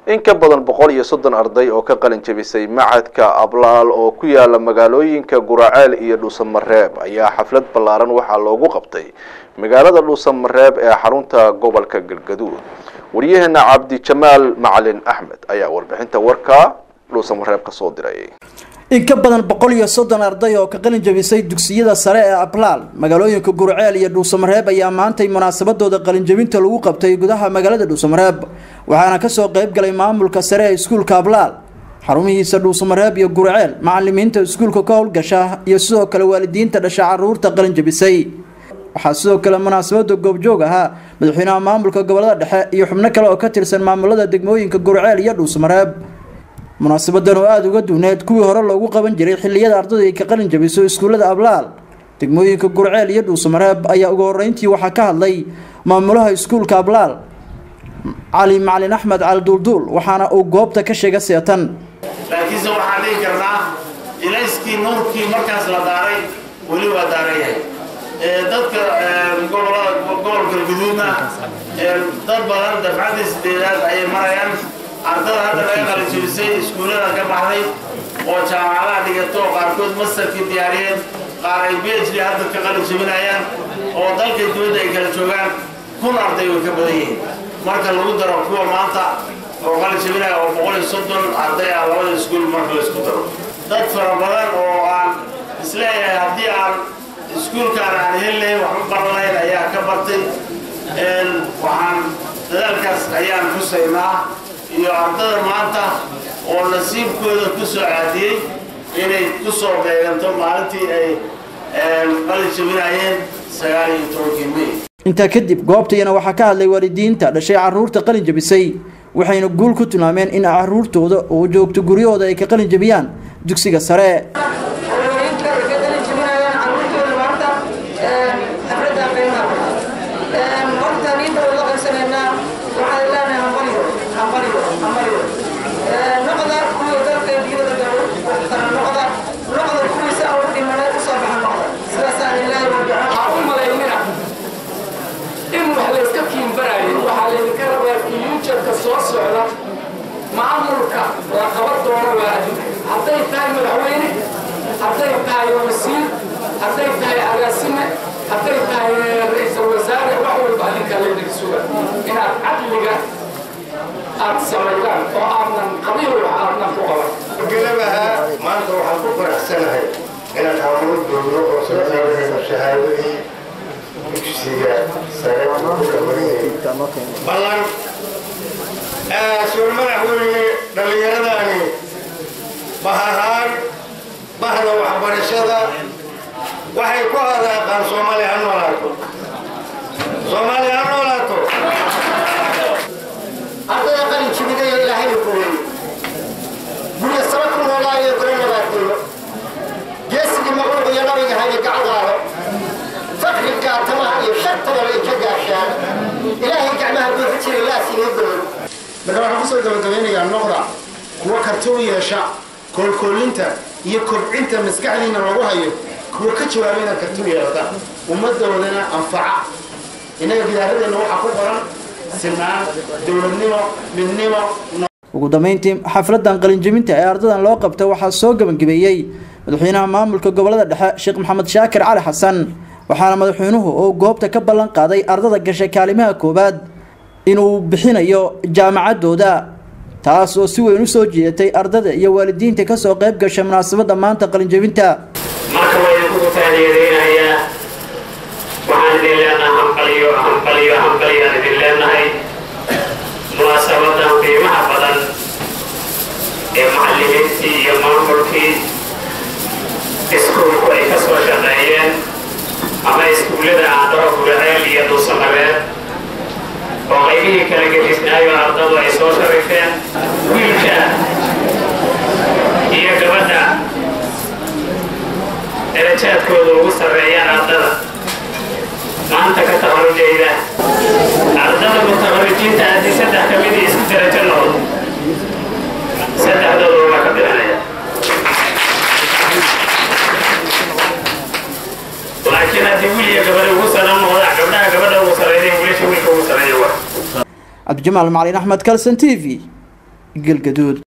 in ka badan boqol iyo soddon arday oo ka qalin jebisay macadka ablaal oo ku yaala magaalooyinka guraceel iyo dhuusamareeb ayaa xaflad ballaaran waxaa loogu qabtay magaalada dhuusamareeb ee xarunta gobolka galgaduud waryaheena cabdijamaal macalin axmed ayaa warbixinta warka dhuusamareeb ka soo diray in ka badan boqol iyo soddon arday oo ka qalin jabisay dugsiyada sare ee ablaal magaalooyinka gurceel iyo dhuusamareeb ayaa maantay munaasabadooda qalinjabinta lagu qabtay gudaha magaalada dhuusamareeb waxaana kasoo qeyb galay maamulka sare ee iskuulka ablaal xarumihiisa dhuusamareeb iyo gurceel macalimiinta iskuulka ka howlgasha iyo sidoo kale waalidiinta dhasha caruurta qalin jabisay waxaa sidoo kale munaasabada goobjoog ahaa madaxweynaha maamulka gobolada dhexe iyo xubno kale oo ka tirsan maamulada degmooyinka gurceel iyo dhuusamareeb munaasabadan oo aada uga duwneed kuwii hore loogu qaban jiray xiliyada ardaydu ay ka qalin jabiso iskuullada ablaal degmooyinka gurceel iyo dhuusamareeb ayaa ugu horeyntii waxaa ka hadlay maamulaha iskuulka ablaal cali macalin axmed cali duulduul waxaana uu goobta ka sheega seetan laakiinse waxaan dhihi karnaa ilayskii nuurkii markaas la daaray weli waa daaran yahay dadka gobolada gobolka guduudna dad badan dafcadii sideedaad ayay marayaan ardada hadda laga qalijabisay iskuullada ka baxday oo jaamacadaha dhigato qaarkood mastarkii diyaariyeen qaar ay b h d hadda ka qalijabinayaan oo dalkay dibadda ay kala joogaan kun arday way ka badan yihiin marka lagu daro kuwa maanta oo qalijabinaya oo boqol iyo soddon arday ah labada iskuul marka la isku daro dad fara badan oo aan isleeyahay haddii aan iskuulkaan aan heli lahayn waxba baran lahayn ayaa ka bartay waxaan dadaalkaas ayaan xusaynaa iyo ardada maanta oo nasiibkooda ku soo caadiyey inay ku soo beeganto maalintii ay qalin jabinayeen sagaal iyo tobankii may intaa kadib goobtayana waxaa ka hadlay waalidiinta dhashay caruurta qalin jabisay waxayna guul ku tilmaameen in caruurtooda oo joogto guryahooda ay ka qalin jabiyaan dugsiga sare soo socda maamulka la qaban doono waa adinka hadday tahay madaxweyne hadday tahay wasiir hadday tahay agaasime hadday tahay ra-iisul wasaare wax walba adinka laydinka suga inaad cadliga aad samaydaan oo aadnan qabiil wax aadnan ku qaban gelabaha maanta waxaan ku faraxsanahay inaan hamuud doogno oo soo qaadayno shahaadadii dugsiga sare ku dhamariyay ballan suul madaxweyne dhallinyaradaani bah ahaan bahda waxbarashada waxay ku hadaaqaan soomaaliya ha noolaato soomaaliya ha noolaato ardada qalin jibinayo ilaahayna kuweeyo gurya saba ku noolaayo golo nabaadeeyo geesigii maqluuq iyo nabiga haye gacdaalo fakri gaatamaha iyo shartababa ay ka gaashaan ilaahay gacmaha buuxi jiray laasiinoo goloy marka waxaan kusoo gabagabeynayaa noqda kuwa karti u yeesha koolkoolinta iyo kobcinta maskaxdiina lagu hayo kuwa ka jawaaba inaad karti u yeelata ummadoodana anfaca innaga gidaaradeenna waxaa ku qoran sinaan dowladnimo midnimo ugu dambeyntii xafladan qalinjabinta ee ardadan loo qabta waxaa soo gebangabeeyey madaxweynaha maamulka gobolada dhexe sheekh maxamed shaakir cali xasan waxaana madaxweynuhu oo goobta ka ballan qaaday ardada gashay kaalimaha koowaad inuu bixinayo jaamacadooda taas oo si weyn u soo jiidatay ardada iyo waalidiinta kasoo qayb gashay munaasabada maanta qalinjabinta marka waynu kugu taaniyadeynayaa waxaan idin leenahay hanqaliyo hanqaliyo hanqaliyaan idin leenahay munaasabadan qiimaha badan ee macallimiintii iyo maamulkii iskuulku ay ka soo shaqeeyeen ama iskuullada aandhaho guraceel iyo dhuusamareed oo qaybihii kala gedisnaayo ardadu ay soo sharifeen wiilka iyo gabadha darajaadkooda ugu sarreeyaan ardada maanta ka tabarujayda ardada mutabarujiinta haddii saddex ka midii isku darajo noqdo saddexdooda waa ka bixinaya laakiin haddii wiil iyo gabadha ugu saran noqdaan gabdhaha gabadha ugu sarreeya wiilasha wiilka ugu sarreeya waa cabdijamaal macalin axmed kalson t v galgaduud